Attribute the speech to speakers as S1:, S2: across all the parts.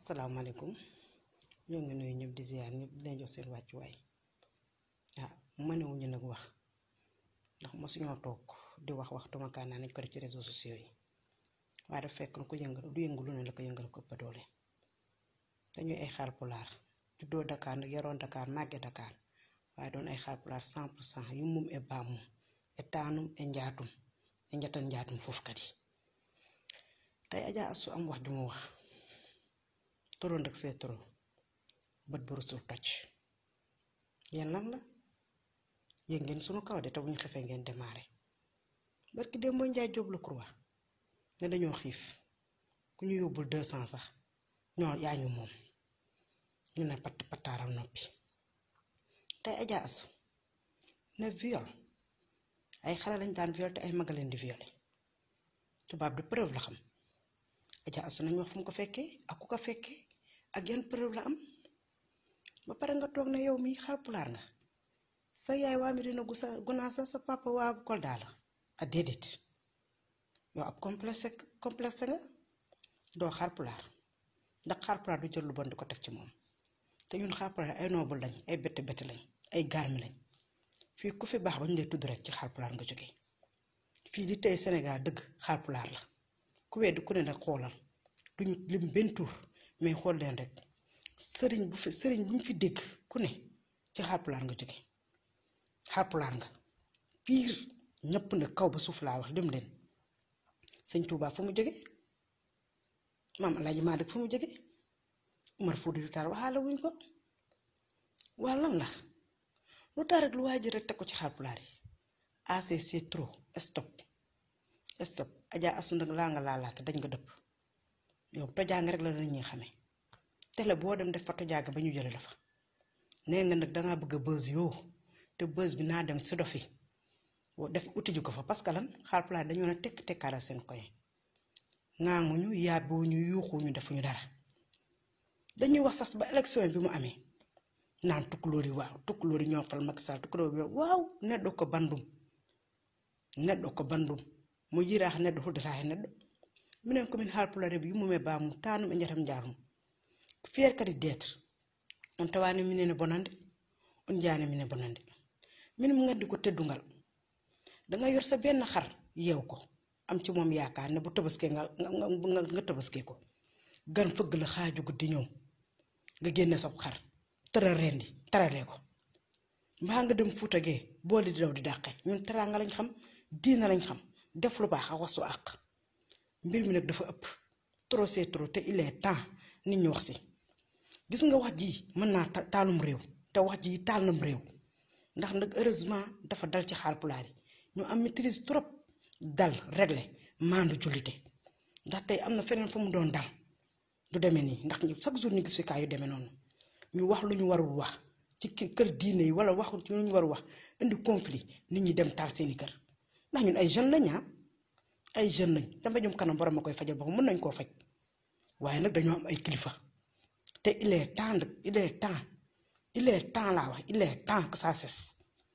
S1: asalaamaaleykum ñoo ngi nuyu ñëpp di ziar ñëpp di leen jox seen wàccuwaay ah mënewuñu nag wax ndax mosuñoo toog di wax wax tumakaan naa nañ ko def ci réseaux sociaux yi waaye dafa fekk lu ko yëngal du yëngu lu ne la ko yëngal ko ëpp doole dañuy ay Haalpulaar juddoo Dakar nag yaroon Dakar màgge Dakar waaye doon ay Haalpulaar 100 pour cent yu mum e baamum e taanum e njaatum e njatan njaatum foofu kat yi tey Adja Astou am wax ju mu wax toro ndag see toro bët bu rusul toj yéen lan la yéen ngeen sunu kaw de te bu ñu xefee ngeen démarré barki démb mooy njaay jóob la croix ne dañoo xiif ku ñu yóbbul deux cent sax ñoo yaa ñu moom ñu ne patt pattaaral noppi tey Adja Astou ne viol ay xale lañ daan viol te ay maga leen di violé tubaab di preuve la xam Adja Astou nañ wax fu mu ko fekkee ak ku ko fekkee ak yan preuve la am ba pare nga toog ne yow mi Haalpulaar nga sa yaay waa mi dina gusa gunaa sa sa papa waa Kolda la a déedéet yow ab complexe complexe nga doo Haalpulaar ndax Haalpulaar du jël lu bon di ko teg ci moom te ñun Haalpulaar ay noobul lañ ay bette bette lañ ay garmi lañ fii ku fi baax ba ñu lay tudd rek ci Haalpulaar nga jógee fii li tey Sénégal dëgg Haalpulaar la ku weddi ku ne nag xoolal duñu lim benn tur mais xool leen rek sëriñ bu fi sëriñ bu ñu fi dégg ku ne ci Haalpulaar nga jóge Haalpulaar nga piir ñëpp na kaw ba suuf laa wax dem leen sëñ Touba fu mu jóge maam Alaaji Maalik fu mu jóge Umar Fuuti Taal waxaale wuñ ko waa lan la lu tax rek lu waaj rek teg ko ci Haalpulaar yi assez c'est trop stop stop Adja Astou nag laa nga laalaake dañ nga dëpp yow tojaanga rek la la ñuy xamee tele boo dem def fa tojaaga ba ñu jële la fa nee nga nag dangaa bëgg a bës yoo te bës bi naa dem si dofi def uti ji ko fa parce que lan Haalpulaar dañoo ne tekk tekkaaral seen koy ŋaaŋuñu yàbbuwuñu yuuxuñu defuñu dara dañuy wax sax ba élection bi mu amee naan tukkulóor yi waaw tukkulóor yi ñoo fal Macky Sall tukkulóor yi waaw neddoo ko bandum neɗɗo ko bandum mo yiraaha neɗɗo huddata e neɗɗo minen komin haalpulare ɓe yummume bamum tanum e jatam jarum feere kadi d'être on tawani minene bonande on jaani mine bonande min mo gandi ko teddugal danga yor sa benn xar yeew ko am ci moom yaakaar ne bu tabaskee nga nga nga tabaskee ko gan fëgg la xaaju guddi ñëw nga génne sab xar tëral rendi taralee ko mbaa nga dem fuuta gee boole di daw di dàqe ñun teraanga lañ xam diina lañ xam def lu baax a wasu àq mbir mi nag dafa ëpp trop c'est trop te il est temps nit ñi wax si gis nga wax ji mën naa taalum réew te wax ji taal nam réew ndax nag heureusement dafa dal ci Haalpulaar yi ñu am maîtrise trop dal réglé maandu jullite ndax tey am na feneen fu mu doon dal du demee nii ndax chaque jour ñu gis fi kaa yu demee noonu ñu wax lu ñu warul wax ci kër diine yi wala waxu ci lu ñu war wax indi conflit nit ñi dem taal seeni kër ndax ñun ay jeunes lañ ah ay jeunes lañ te mbéjum kanam borom a koy fajal boppam mën nañ koo faj waaye nag dañoo am ay kilifa te il est temps nag il est temps il est temps laa wax il est temps que ça cesse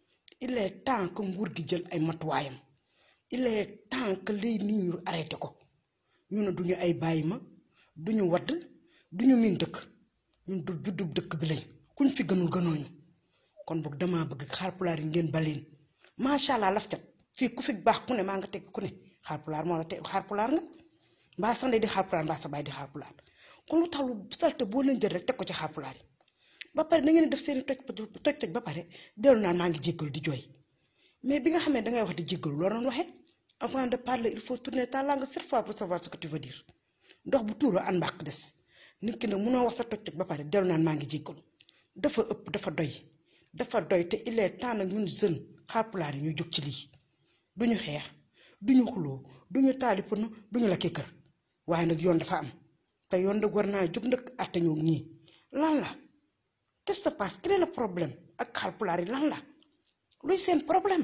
S1: il est temps que nguur gi jël ay matuwaayam il est temps que lii nii ñu arrêté ko ñu ne duñu ay bàyyi ma duñu wadd duñu miin dëkk ñun du juddub dëkk bi lañ kuñ fi gënul gënooñu kon boog damaa bëgg Haalpulaar yi ngeen baleen macha allah laf cat fii ku fi baax ku ne maa nga teg ku ne Haalpulaar moo la teg Haalpulaar nga mbaa sa ndey di Haalpulaar mbaa sa baay di Haalpulaar kon lu tax lu salte boo leen jël rek teg ko ci Haalpulaar yi ba pare da ngeen def seeni toj toj toj ba pare dellu naan maa ngi jéggalu di jooy mais bi nga xamee dangay wax di jéggalu loo doon waxee avant de parler il faut tourner ta langue sept fois pour savoir ce que tu veux dire ndox bu tuuroo an mbàq des nit ki nag munoo wax sa toj toj ba pare dellu naan maa ngi jéggalu dafa ëpp dafa doy dafa doy te il est temps nag ñun jeune Haalpulaar yi ñu jóg ci lii duñu xeex duñu xuloo duñu taali pënu duñu la kii kër waaye nag yoon dafa am te yoon nag war naa jóg nag àtte ñoo ñii lan la qu'est-ce qui se passe quel est le problème ak Haalpulaar yi lan la luy seen problème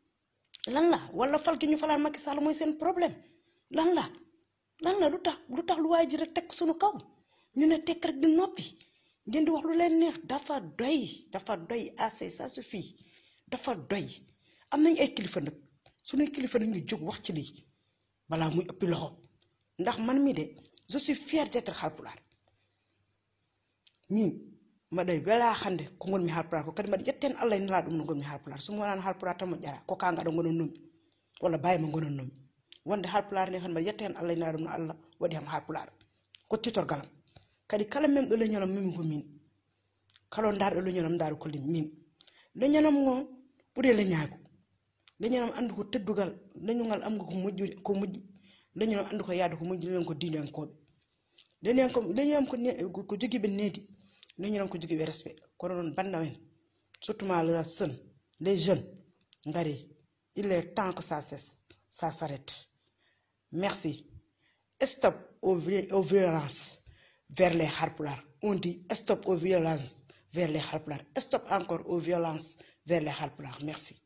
S1: lan la wala fal gi ñu falaan Macky Sall mooy seen problème lan la lan la lu tax lu tax lu waay ji rek teg suñu kaw ñu ne tekk rek di noppi ngeen di wax lu leen neex dafa doy dafa doy assez ça suffit dafa doy am nañ ay kilifa nag suñuy kilifa nag ñu jóg wax ci lii balaa muy ëppi loxo ndax man mi de je suis fier d'être Haalpulaar min mbaɗa wela hande ko gonmi halpular ko kadi mbaɗa yetten allah e nela ɗum no gonmi halpular somi wonano halpular tan mo ƴara ko ka gaɗa gonon nomi walla bayima gonon nomi wonde halpular ni kadi mbaɗa yetta hen allah e nela ɗum no allah waɗi ham halpular ko titorgalam kadi kala memɗo leñolam mimi ko min kala darɗo leñolam daaro kolli min leñolam o ɓuuri leñago leñolam andu ko teddugal leñogal amgo ko moƴƴude ko moƴƴi leñolam andu ko yaade ko moƴƴi leñon ko diinankoɓe leñon ko leñolam ko ko joguiɓe needi leñolam ko joguiɓe respect kono noon banda men surtout ma les jeunes les jeunes ngari il est temps que ça cesse ça s'arrête merci stop aux, aux violences vers les harpulars on dit stop aux violences vers les harpulars stop encore aux violences vers les harpulars merci